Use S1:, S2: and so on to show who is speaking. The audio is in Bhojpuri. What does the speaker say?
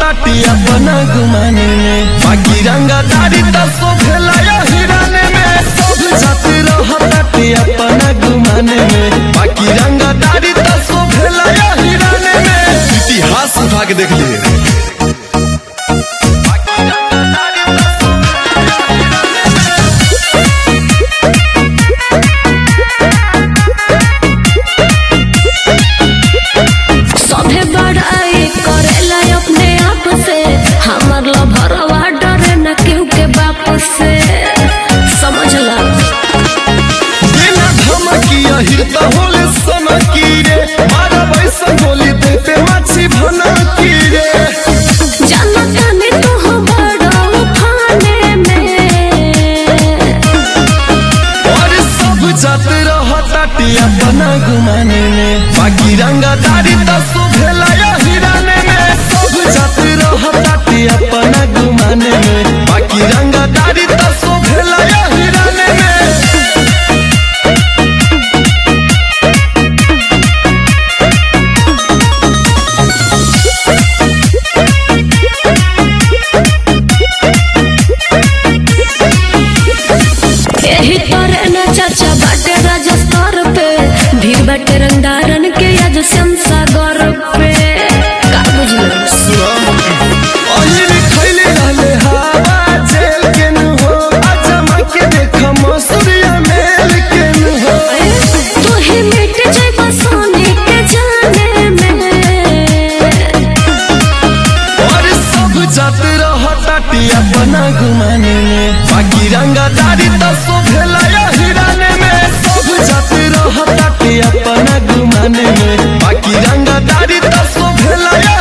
S1: ताटी अपना गुमाने में बाकी रंगदारी तो शोभेला या हिराने में सब जाति रह ताटी अपना गुमाने में बाकी रंगदारी तो शोभेला या हिराने में इतिहास उठा के देख लिए
S2: सभे बड़ाई करेला अपने आप से हमर लभरवा डरे न केहू के बाप से समझला
S1: बिना धमकी अहिर त होले सनकी रे मारा वैसन बोली देते माछी भनकी रे
S2: जानता नहीं तो हम बड़ा उठाने में
S1: और सब जात रह ताटी अपना गुमाने में बाकी रंगदारी तो शोभेला या हिराने में सब जात रह ताटी अपना गुमाने में बाकी रंगदारी तो शोभेला या हिराने में
S2: यही तरह न चाचा बाटे राजस्तर पे भीड़ बाटे रंगदारन के आज संसागर पे का बुझलो
S1: अहिर खैले रहले हवा जेल के न हो अजमा के देख मसूरिया मेल के न हो
S2: तू ही मिट जाए सोने के जाने में
S1: और सब जात रह ताटी अपना गुमाने में बाकी रंगदारी तो शोभेला या हिराने में सब जात रह ताटी अपना गुमाने में बाकी रंगदारी तो शोभेला या